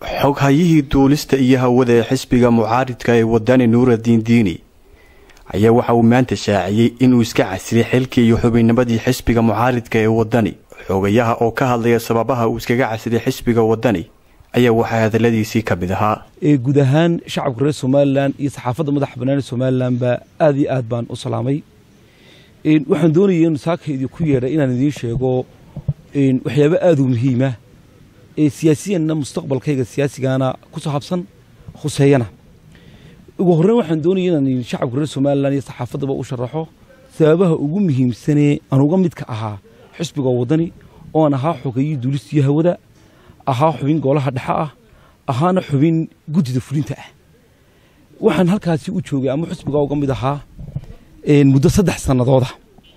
xoghayihii duulista iyo hawada ee xisbiga mucaaridka ee wadani nuuraddiin diini ayaa waxa uu maanta shaaciyey inuu iska casriyay xilkii iyo xubinnimadii xisbiga mucaaridka ee wadani xogayaha oo ka hadlaya sababaha uu iskaga casriyay xisbiga wadani ayaa waxaa hadaladiisii ka mid ahaa guud ahaan shacabka reer somalilan iyo saxaafadda madaxa bannaan ee somalilan baa aad iyo aad baan u salaamay waxaan doonaya in saaka idinku yeedhay inaan idiin sheego waxyaabo aad u muhiima ee siyaasiyanna mustaqbalkayga siyaasigana ku saabsan khuseeyana ugu horreyn waxaan doonaya inaan shacabka reer somalilan iyo saxaafaddaba u sharaxo sababaha ugu muhiimsanee aan uga midka ahaa xisbiga waddani oo aan ahaa xogayii duulistiyo hawada ahaa xubin goolaha dhexe ah ahaana xubin guddida fulinta ah waxaan halkaasi u joogay ama xisbigaa uga mid ahaa muddo saddex sannadooda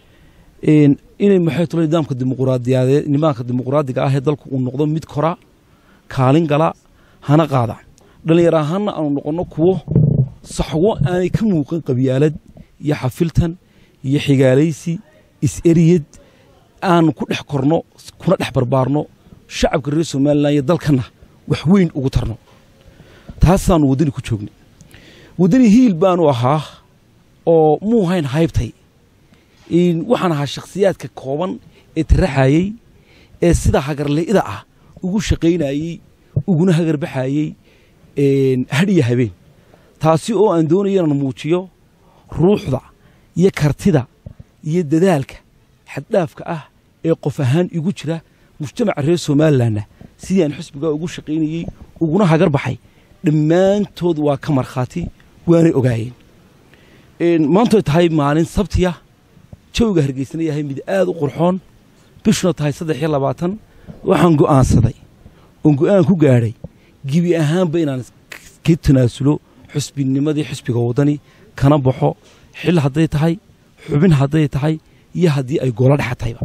inay maxay tolo nidaamka dimuquraadiyadeed nidaamka dimuquraadiga ah ee dalku uu noqdo mid kora kaalin gala hana qaada dhallinyar ahaanna aanu noqonno kuwo saxwo aanay ka muuqan qabyaalad iyo xafiltan iyo xigaalaysi is-eriyad aanu ku dhex korno kuna dhex barbaarno shacabka reer somalilan iyo dalkanna wax weyn ugu tarno taasaanu waddani ku joognay waddani hiil baanu ahaa oo muu hayn haybtay waxaan ahaa shakhsiyaadka kooban ee taraxayey ee sida hagarle'ida ah ugu shaqaynayey uguna hagarbaxayey hadhiya habeen taasi oo aan doonaya inaan muujiyo ruuxda iyo kartida iyo dadaalka xaddhaafka ah ee qof ahaan igu jira mujtamaca reer somalilanna sidii aan xisbigaa ugu shaqaynayey uguna hagar baxay dhammaantood waa ka markhaati waanay ogaayeen maantoy tahay maalin sabtiya jawiga hargeysana yahay mid aad u qurxoon bishuna tahay saddex iyo labaatan waxaan go'aansaday oon go'aan ku gaadhay gebi ahaanba inaan ka tanaasulo xusbinimadii xisbiga waddani kana baxo xil hadday tahay xubin hadday tahay iyo haddii ay goolo dhexa tahayba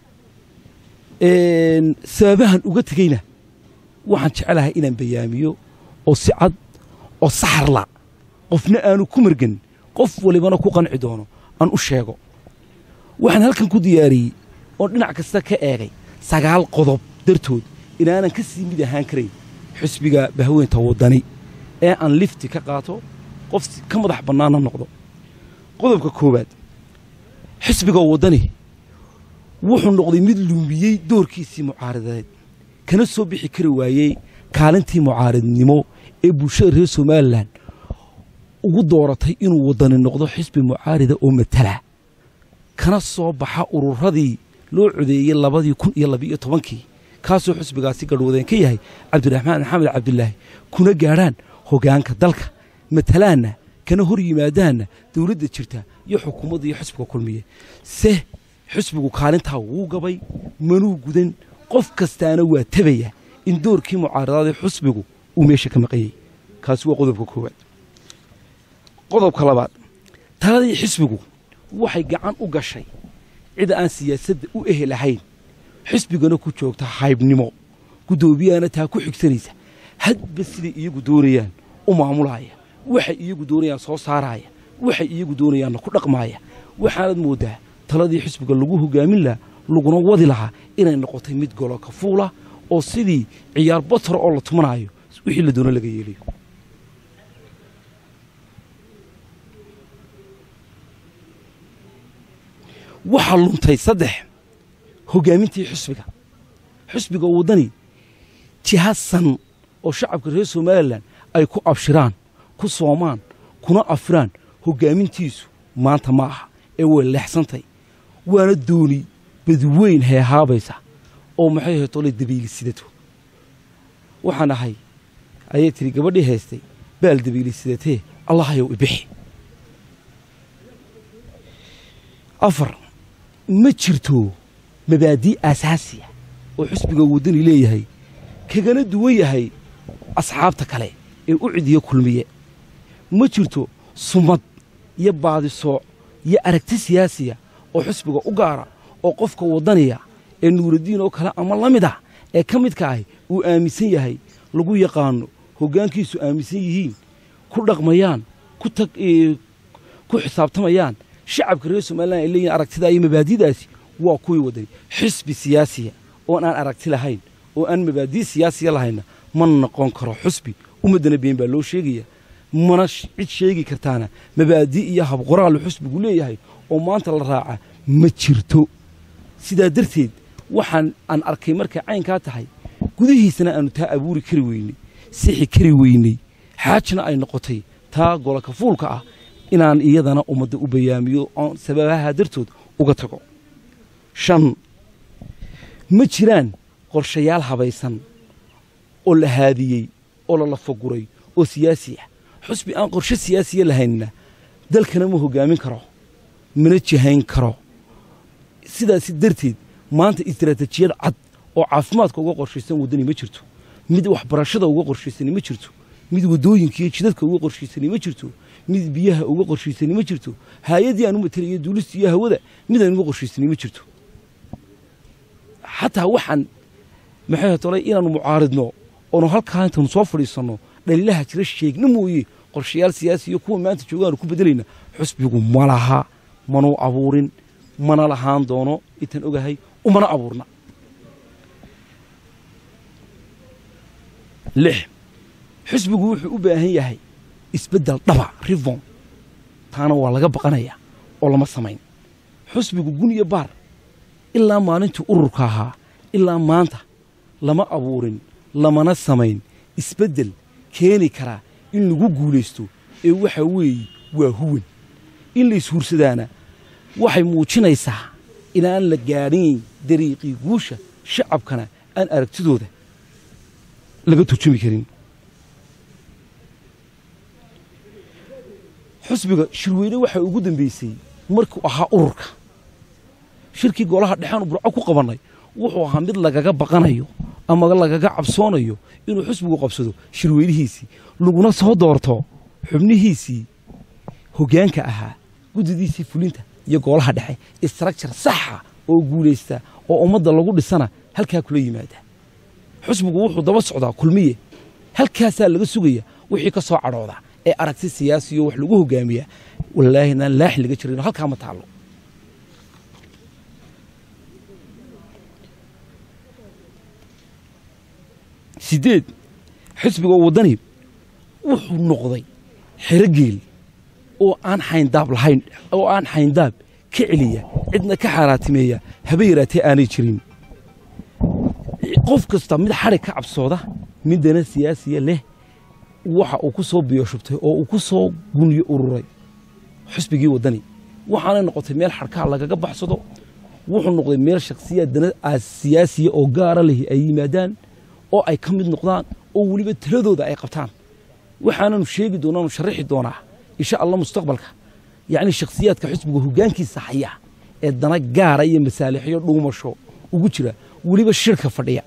sababahan uga tegeyna waxaan jecelahay inaan bayaamiyo oo si cad oo saxarla qofna aanu ku margan qof walibana ku qanci doono aan u sheego waxaan halkan ku diyaariyey oon dhinac kasta ka eegay sagaal qodob dartood inaanan ka sii mid ahaan karayn xisbiga bahweynta waddani ee aan lifti ka qaato qof ka madax bannaanna noqdo qodobka koowaad xisbiga waddani wuxuu noqday mid luumiyey doorkiisii mucaaridadeed kana soo bixi kari waayey kaalintii mucaaridnimo ee bulshada reer somalilan ugu dooratay inuu waddani noqdo xisbi mucaarida oo matala kana soo baxa ururadii loo codeeyey labadii kun iyo labiiyo tobankii kaasoo xisbigaasi garhwadeen ka yahay cabdiraxmaan maxamed cabdilaahi kuna gaadhaan hoggaanka dalka matalaanna kana hor yimaadaanna dowladda jirta iyo xukuumadda iyo xisbiga kulmiye se xisbigu kaalintaa wuu gabay manuu gudan qof kastaana waa tabaya in doorkii mucaaradaadee xisbigu uu meesha ka maqanyey kaasi waa qodobka koowaad qodobka labaad taladii xisbigu waxay gacan u gashay cid aan siyaasadda u ehelahayn xisbigana ku joogta haybnimo guddoomiyahana taa ku xigsanaysa hadba siday iyagu doonayaan u maamulaaya waxay iyagu doonayaan soo saaraaya waxay iyagu doonayaanna ku dhaqmaaya waxaanad mooddaa taladii xisbiga lagu hogaamin lahaa laguna wadi lahaa inay noqotay mid golo ka fuula oo sidii ciyaar batara oo la tumanaayo wixii la doono laga yeelayo waxaa luntay saddex hoggaamintii xisbiga xisbiga waddani jihasan oo shacabka reer somalilan ay ku abshiraan ku soomaan kuna afiraan hoggaamintiisu maanta ma aha ee way leexsantay waana dooni badweyn heehaabaysa oo maxay ahayd tolay dabayli sidato waxaan ahay ayay tidhi gabadhii haystay baal dabayli sidatee allahayow ibixi afar ma jirto mabaadii aasaasiya oo xisbiga waddani leeyahay kagana duwan yahay asxaabta kale ee u cidiyo kulmiye ma jirto sumad iyo baadisooc iyo aragti siyaasiya oo xisbiga u gaara oo qofka waddaniya ee nuuraddiin oo kale ama la mid ah ee ka midka ahi uu aaminsan yahay lagu yaqaano hoggaankiisu aaminsan yihiin ku dhaqmayaan ku xisaabtamayaan shacabka reer somalilan ay leeyihin aragtidaa iyo mabaadidaasi waa kuwii waddani xisbi siyaasiya oon aan aragti lahayn oo aan mabaadii siyaasiya lahayna mana noqon karo xusbi ummaddana been baa loo sheegaya mana cid sheegi kartaana mabaadi iyo habqoraalu xusbigu leeyahay oo maanta la raaca ma jirto sidaa darteed waxaan aan arkay markay caynkaa tahay gudihiisana aanu taa abuuri kari weynay sixi kari weynay xaajna ay noqotay taa gololka fuulka ah inaan iyadana ummadda u bayaamiyo oon sababaha dartood uga tago shan ma jiraan qorshayaal habaysan oo la haadiyey oo la lafaguray oo siyaasi ah xusbi aan qorshe siyaasiya lahaynna dalkana ma hoggaamin karo mana jihayn karo sidaasi darteed maanta istaraatijiyad cad oo caafimaadka uga qorshaysan waddani ma jirto mid waxbarashada uga qorshaysani ma jirto mid waddooyinka iyo jidadka uga qorshaysani ma jirto mid biyaha uga qorshaysani ma jirto hay-addii aan u matelayo duulista iyo hawada mid aan uga qorshaysani ma jirto xataa waxaan maxay tolay inaannu mucaaridno oonu halkaa intaanu soo fadhiisanno dhaliilaha jira sheegna mooye qorshayaal siyaasi iyo kuwa maanta joogaanu ku bedelayna xusbigu ma laha manuu abuurin mana lahaan doono intaan ogahay umana abuurna lix xusbigu wuxuu u baahan yahay isbeddel dhaba rivon taana waa laga baqanayaa oo lama samayn xusbigu gun iyo baar ilaa maalintii ururka ahaa ilaa maanta lama abuurin lamana samayn isbeddel keeni karaa in lagu guulaysto ee waxa weeye waa huwan in la ishuursadaana waxay muujinaysaa inaan la gaadhin dariiqii guusha shacabkana aan aragtidooda laga turjumi karin xusbiga shirweyne waxaa ugu dambeysay markuu ahaa ururka shirkii golaha dhexaanu burco ku qabannay wuxuu ahaa mid lagaga baqanayo ama lagaga cabsoonayo inuu xusbigu qabsado shirweynihiisii laguna soo doorto xubnihiisii hoggaanka ahaa guddidiisii fulinta iyo golaha dhexe istructure saxa oo guulaysta oo ummadda lagu dhisana halkaa kula yimaada xusbigu wuxuu daba socdaa kulmiye halkaasaa laga sugaya wixii ka soo cadhooda ee aragti siyaasiyo wax lagu hogaamiya wallaahi naan laaxi laga jirin halkaa ma taallo sideed xisbiga waddani wuxuu noqday xerogeel oo aan xayndaab lahayn oo aan xayndaab ka celiya cidna ka xaaraatimeeya haba yaraatee aanay jirin qof kasta mid xadhig ka cabsooda midana siyaasiya leh waxa uu ku soo biyoshubtay oo uu ku soo guniyo ururay xusbigii waddani waxaanay noqotay meel xadhkaa lagaga baxsado wuxuu noqday meel shakhsiyaad dana siyaasiya oo gaara lehi ay yimaadaan oo ay ka mid noqdaan oo weliba taladooda ay qabtaan waxaananu sheegi doonaanu sharaxi doonaa insha allah mustaqbalka yacni shakhsiyaadka xusbiga hoggaankiisa haya ee dana gaara iyo masaalixyo dhuumasho ugu jira weliba shirka fadhiya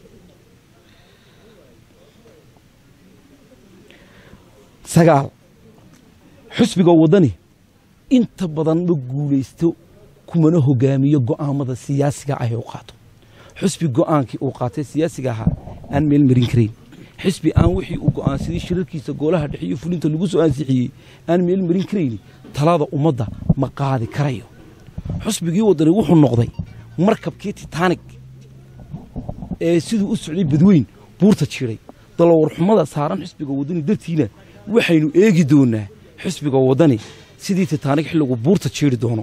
sagaal xusbiga waddani inta badan ma guulaysto kumana hogaamiyo go'aamada siyaasiga ah ee u qaato xusbi go'aankii uu qaatay siyaasiga ahaa aan meel marin karayn xisbi aan wixii uu go'aansaday shirarkiisa goolaha dhexe iyo fulinta lagu soo ansixiyey aan meel marin karayni talada ummadda ma qaadi karayo xusbigii waddani wuxuu noqday markabkii titaanig ee siduu u socday badweyn buurta jiray dalowarxumada saaran xisbiga waddani dartiina waxaynu eegi doonaa xisbiga waddani sidii titaanig xilligu buurta jiiri doono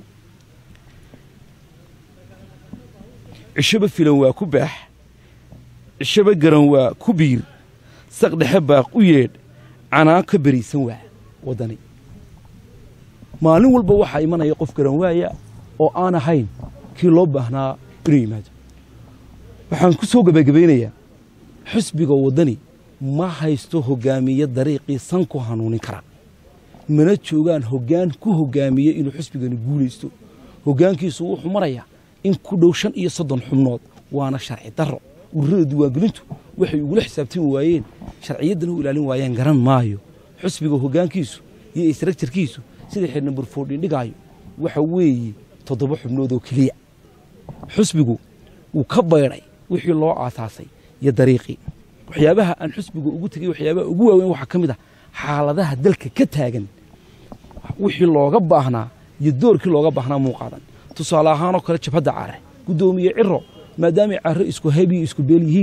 cishaba filan waa ku baax cishaba garan waa ku biir saqdhexe baaq u yeedh canaan ka beriisan waa waddani maalin walba waxaa imanaya qof garan waaya oo aan ahayn kii loo baahnaa inuu yimaado waxaan ku soo gebagabaynayaa xusbiga waddani ma haysto hoggaamiye dariiqii san ku hanuunin kara mana joogaan hoggaan ku hoggaamiye inuu xusbigani guulaysto hoggaankiisu wuxuu marayaa in ku dhow shan iyo soddon xubnood waana sharci darro ururada diiwaangelintu waxay ugula xisaabtami waayeen sharciyaddana u ilaalin waayeen garan maayo xusbiga hoggaankiisu iyo istraktjarkiisu sida xidh nambar foordhin dhigaayo waxa weeye toddoba xubnood oo keliya xusbigu wuu ka baydhay wixii loo aasaasay iyo dariiqii waxyaabaha aan xusbiga ugu tegey waxyaabaha ugu waaweyn waxaa ka mid ah xaaladaha dalka ka taagan wixii looga baahnaa iyo doorkii looga baahnaa muu qaadan tusaale ahaanoo kale jabhadda care guddoomiye ciro maadaamay carro isku hayb iyo isku beel yihiin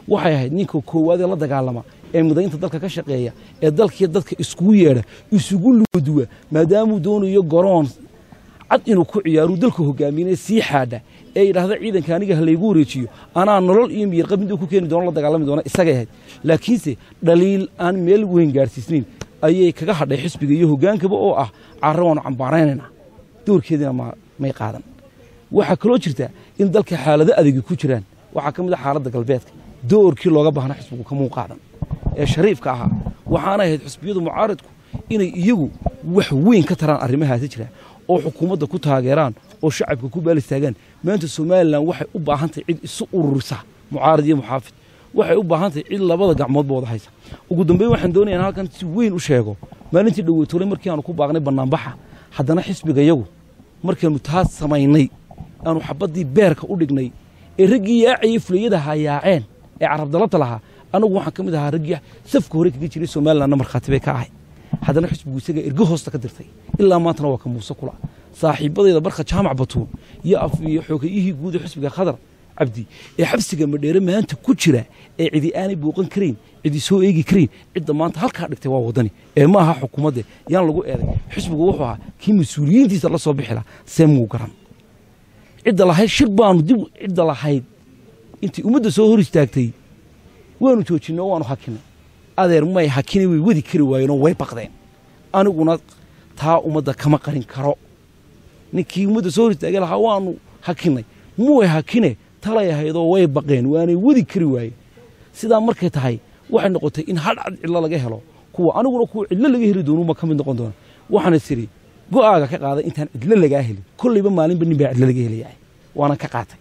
waxay ahayd ninka koowaad ee la dagaalama ee midaynta dalka ka shaqeeya ee dalkiiyo dadka iskugu yeedha isugu luuduwa maadaamuu doonayo garoon cad inuu ku ciyaaruu dalka hogaamiyana sii xaadha ee yidhaahda ciidanka aniga ha laygu wareejiyo anaa nolol iyo miyirqab mid uu ku keeni doono la dagaalami doona isagay ahayd laakiinse dhaliil aan meel weyn gaarsiisnayn ayay kaga hadhay xisbiga iyo hogaankaba oo ah carra waanu cambaaraynaynaa doorkeediina may qaadan waxaa kaloo jirta in dalka xaalado adagi ku jiraan waxaa ka mid a xaaladda galbeedka doorkii looga baahna xisbigu kamuu qaadan ee shariifka ahaa waxaana ahayd xisbiyadu mucaaridku inay iyagu wax weyn ka taraan arrimahaasi jira oo xukuumadda ku taageeraan oo shacabka ku baalistaagaan maanta somalilan waxay u baahan tahay cid isu ururisa mucaarid iyo muxaafid waxay u baahan tahay cid labada gacmoodba wada haysa ugu dambeyn waxaan doonaya in halkan si weyn u sheego maalintii dhoweytoolay markii aanu ku baaqnay bannaanbaxa haddana xisbiga yagu markaanu taas samaynay aanu xabaddii beerka u dhignay ee raggii yaacayay fulayada hayaaceen ee carabdalabta lahaa anagu waxaan ka mid ahaa raggii safka hore kaga jiray somalilanna markhaati bay ka ahay haddana xisbigu isaga ergo hoosta ka dirtay ilaa maantana waa ka muuse kula saaxiibadayda barka jaamac batuun iyo af iyo xoogayihii guud ee xisbiga khadar cabdi ee xabsiga madheere maanta ku jira ee cidi aanay booqan karayn cidi soo eegi karayn cidda maanta halkaa dhigtay waa waddani ee ma aha xukuumadde yaan lagu eeday xisbigu wuxuu ahaa kii mas-uuliyiintiisa la soo bixi laha see muu garan cidda lahayd shir baanu dib cidda lahayd intii ummadda soo hor istaagtay waanu joojinay oo waanu hakinay adeer may hakini way wadi kari waayeenoo way baqdeen aniguna taa ummadda kama qarin karo ninkii ummadda soo hor istaagay lahaa waanu hakinay muway hakine talay ahaydoo way baqeen waanay wadi kari waayeen sidaa markay tahay waxay noqotay in hadhcad cidlo laga helo kuwa aniguna kuwa cidlo laga heli doonuuma ka mid noqon doona waxaana siri go'aaga ka qaaday intaan cidlo lagaa helin kollayba maalinba nin baa cidlo laga helayahay waanan ka qaatay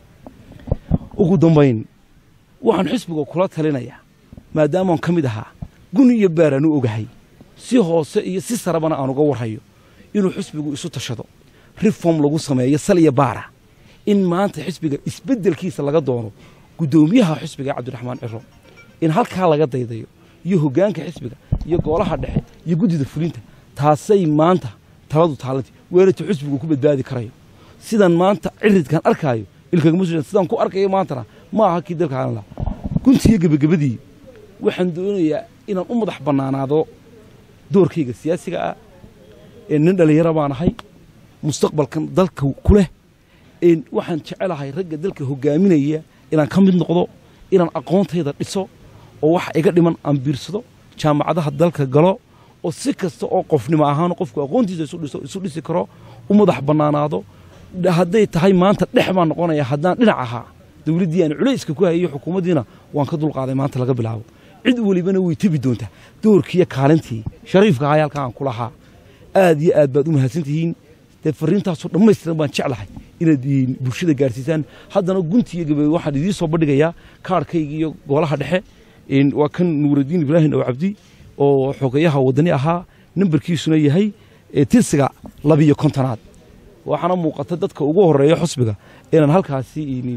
ugu dambayn waxaan xisbiga kula talinayaa maadaamaan ka mid ahaa guni iyo baaraan u ogahay si hoose iyo si sarabana aan uga warhayo inuu xisbigu isu tashado reform lagu sameeyo sal iyo baara in maanta xisbiga isbeddelkiisa laga doono guddoomiyaha xisbiga cabdiraxmaan ciro in halkaa laga daydayo iyo hoggaanka xisbiga iyo goolaha dhexe iyo guddida fulinta taasay maanta taladu taalanti weerarta xisbigu ku badbaadi karayo sidan maanta ciridkan arkaayo ilkagama soo sidaan ku arkayo maantana ma aha kii dalka aanla guntiyo gebagabadii waxaan doonayaa inaan u madax bannaanaado doorkayga siyaasiga ah ee nin dhallinyaro baan ahay mustaqbalkan dalka ku leh waxaan jecelahay ragga dalka hogaaminaya inaan ka mid noqdo inaan aqoontayda dhiso oo waxa iga dhiman aan biirsado jaamacadaha dalka galo oo si kasta oo qofnimo ahaan qofku aqoontiisa isu dhisi karo u madax bannaanaado hadday tahay maanta dhex baan noqonaya haddaan dhinac ahaa dowladdii aan culayska ku hayay xukuumaddiina waan ka dulqaaday maanta laga bilaabo cid welibana way tebi doontaa doorkiiyo kaalintii shariifka ahaa halkaa aan ku lahaa aad iyo aad baad u mahadsan tihiin dee fariintaasoo dhammaystiran baan jeclahay inaad bulshada gaarsiisaan haddana guntiiyo gabe waxaan idiin soo bandhigayaa kaarhkayga iyo goolaha dhexe waa kan nuuraddiin ibraahim oo cabdi oo xogayaha waddani ahaa nambarkiisuna yahay tirsiga labiyo kontonaad waxaana muuqata dadka ugu horeeya xusbiga inaan halkaasi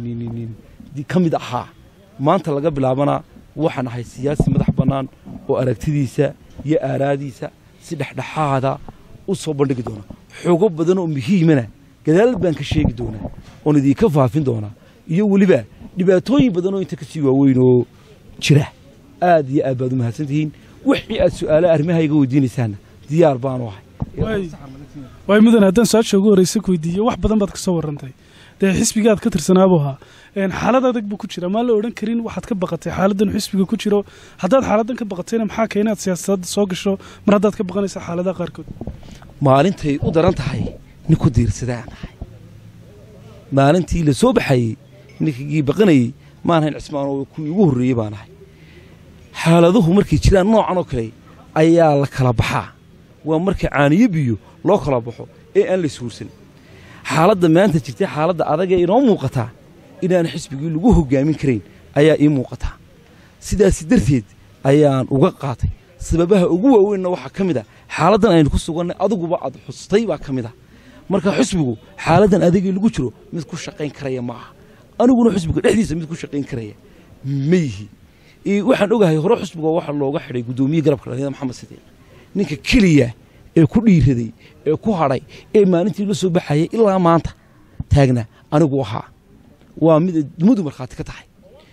ka mid ahaa maanta laga bilaabana waxaan ahay siyaasi madax bannaan oo aragtidiisa iyo aaraadiisa si dhexdhexaada u soo bandhigi doona xogo badan oo muhiimana gadaal baan ka sheegi doonaa oon idinka faafin doonaa iyo weliba dhibaatooyin badan oo inta kasii waaweyn oo jira aad iyo aad baad u mahadsan tihiin wixii aad su'aalo arrimahayga weydiinaysaanna diyaar baanu ahay waay mudan haddaan su-aasha ugu horreysa ku weydiiyo wax badan baad ka soo warrantay dee xisbiga aad ka tirsanaabu ahaa xaalad adag buu ku jira maa la odhan karin waxaad ka baqatay xaaladdan xisbiga ku jiro haddaad xaaladdan ka baqatayna maxaa keena aad siyaasadda soo gasho mar haddaad ka baqanaysa xaaladaha qaarkood maalintay u daran tahay nin ku diirsadaan ahay maalintii la soo baxayey ninkagii baqanayey maan hayn cismaan oo kuwii ugu horreeyey baan ahay xaaladuhu markay jiraan noocan oo kale ayaa la kala baxaa waa marka caaniyo biyo loo kala baxo ee aan la ishuursan xaaladda maanta jirtay xaaladda adagee inoo muuqataa inaan xisbigii lagu hoggaamin karayn ayaa ii muuqataa sidaasi darteed ayaan uga qaatay sababaha ugu waaweynna waxaa ka mid a xaaladdan aynu ku sugannay adiguba aad xustay baa ka mid a marka xisbigu xaaladdan adagii lagu jiro mid ku shaqayn karaya ma aha aniguna xisbiga dhexdiisa mid ku shaqayn karaya ma yihi waxaan ogahay hore xisbiga waxa looga xidhay guddoomiye garabka dhallinyada maxamed sidiiq ninka keliya ee ku dhiiraday ee ku hadhay ee maalintii la soo baxayay ilaa maanta taagna anigu ahaa waa mid muddu markhaati ka tahay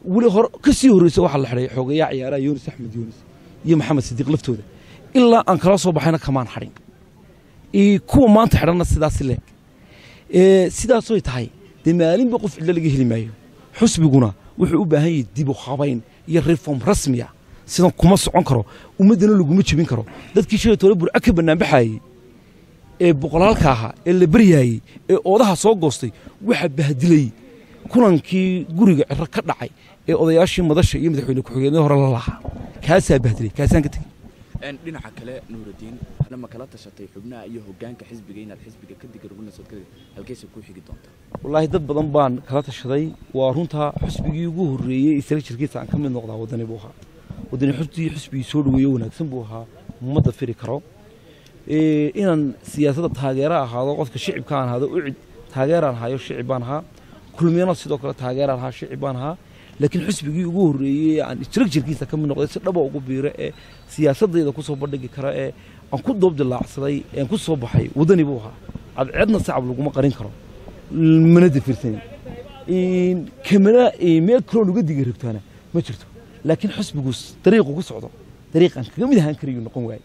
weli hore ka sii horreysa waxaa la xidhay xoogayaa ciyaaraha yunis axmed yunis iyo maxamed sidiiq laftooda ilaa aan kala soo baxayna kamaan xadhin kuwa maanta xidhanna sidaasi leeg sidaasoy tahay dee maalinba qof cidlo laga heli maayo xusbiguna wuxuu u baahan yahay dibu habayn iyo reform rasmiya sidan kuma socon karo ummaddana laguma jebin karo dadkii shalay tole burco ka bannaanbaxaayey ee boqolaalka ahaa ee la baryaayey ee oodaha soo goostay waxaa bahdilayey kulankii guriga ciro ka dhacay ee odayaashii madasha iyo madaxweyne ku-xigeenadii hore la lahaa kaasaa bahdilay kaasaan ka tegey dhinaca kale nuuraddiin ma kala tashatay xubnaha iyo hoggaanka xisbiga inaad xisbiga ka digarugnasood ka halkeesa ku xigi doontaa wallaahi dad badan baan kala tashaday waa runtaa xusbigii ugu horreeyey isla jirkiisa aan ka mid noqdaa waddani buu ahaa waddani xusbigii xusbigii soo dhoweeye wanaagsan buu ahaa ma dafiri karo inaan siyaasadda taageera ahaado qofka shicibka aan ahaado ucid taageeraan ahayo shicib baan ahaa kulmiyana sidoo kale taageeraan ahaa shicib baan ahaa laakiin xusbigii ugu horreeyey aan istiragjarkiisa ka mid noqday si dhaba ugu biiro ee siyaasadayda ku soo bandhigi kara ee aan ku doob dilaacsaday ean ku soo baxay waddani buu ahaa cadceedna sacab laguma qarin karo mana dafirsanin kamana meel kaloo nuga diga rabtaana ma jirto laakiin xusbigu dariiqu ku socdo dariiqaan kaga mid ahaan karayuu noqon waaye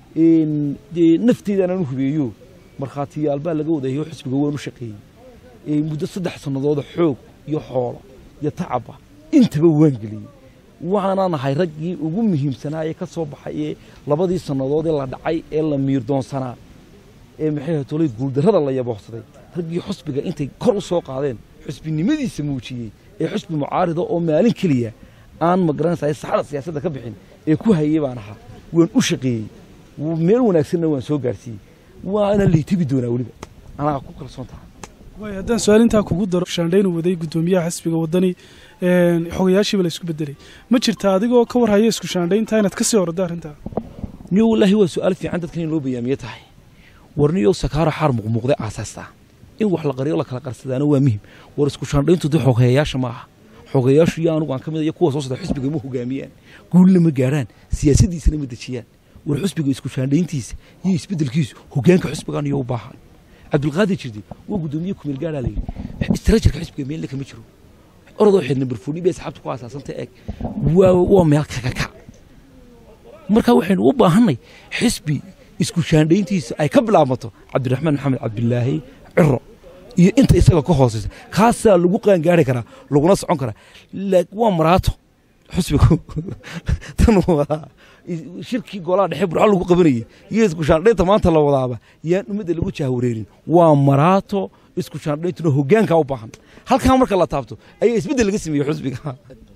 nafteedaan u hubeeyo markhaatiyaal baa laga wadahayo xusbiga waan u shaqeeyey muddo saddex sannadooda xoog iyo xoolo iyo tacaba intaba waan geliyey waxaanaan ahay raggii ugu muhiimsanaa ee ka soo baxay ee labadii sannadood ee la dhacay ee la miirdoonsanaa ee maxay ahayd tolay guuldarrada la yaboorsaday raggii xusbiga intay kor u soo qaadeen xusbinimadiisa muujiyey ee xusbi mucaarida oo maalin keliya aan magaranaysa saxada siyaasadda ka bixin ee ku hayey baan ahaa waan u shaqeeyey meel wanaagsanna waan soo gaarsiiyey waana laytabi doonaa weliba anaa ku kalsoon tahay waay haddaan su-aal intaa kugu daro shaandhaynu waday guddoomiyaha xisbiga waddani xogayaashiiba la isku bedelay ma jirta adigoo ka warhaya isku shaandhayntaa inaad ka sii orada arrintaa niyo wallaahi waa su-aal fiican dadkan in loo bayaamiye tahay warniyo sakaaro xaar muqmuuqday aasaastaa in wax la qariyo la kala qarsadaana waa muhim war isku shaandhayntu dee xogeeyayaasha ma aha xogeeyaashu iyo anugu aan ka mid iyo kuwa soo socda xisbiga ma hogaamiyaan guulna ma gaarhaan siyaasaddiisana ma dejiyaan war xusbiga isku shaandhayntiisa iyo isbeddelkiisu hoggaanka xusbigaan iyo u baahan cabdulqaadir jirdi waa guddoomiye kumeel gaadhaa layidhi istarajarka xisbiga meelna kama jiro orodoo xidhna barfuuni bay asxaabta ku aasaasanta eeg waa waa meel kakakac marka waxaynu u baahannay xisbi isku shaandhayntiisa ay ka bilaabmato cabdiraxmaan maxamed cabdilaahi ciro iyo inta isaga ka hooseysa kaasaa lagu qaangaari karaa laguna socon karaa waa maraato xusbigu tan wadaa shirkii golaha dhexe burco lagu qabanayey iyo isku shaandhaynta maanta la wadaaba yaan ummadda lagu jahwareerin waa maraato isku shaandhayntuna hoggaankaa u baahan halkaa marka la taabto ayaa isbeddel laga sameeyey xusbiga